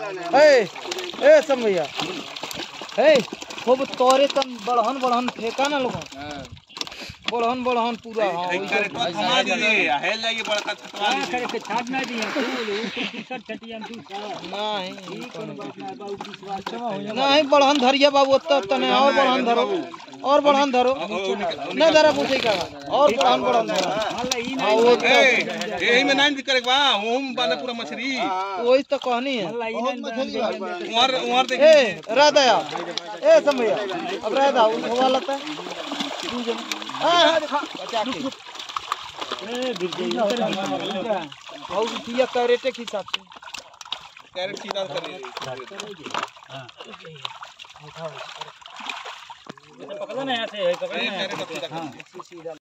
ए ए सब भैया ए खूब तोरे तन बड़हन बड़हन फेंका ना लोगन बड़हन बड़हन पूरा हाँ एक वैसे- करे तो थमा दीजिए हेल जाइए बड़ा का थमा दीजिए के छाट ना दिए तू टिकट छटिया तू नहीं कोनो बात ना बाबू विश्वास नहीं बड़हन धरिया बाबू ओत्ता ओत्ता नहीं और बड़हन धरो और बड़हन धरो नहीं धरा पूछे का और बड़हन बड़हन धरो हल्ला ई हाँ वो ए यही में नाइन करे बा ओम बाना पूरा मछली वही तो कहनी है हल्ला ई नहीं उमर उमर देखिए ए राधा या ए सब भैया अब राधा उठवा लेता है तू जन हाँ हाँ देखा बचा के और दिया कैरेटे के हिसाब से कैरेट सीधा करिए पकड़ो ना ऐसे पकड़ो कैरेट सीधा करिए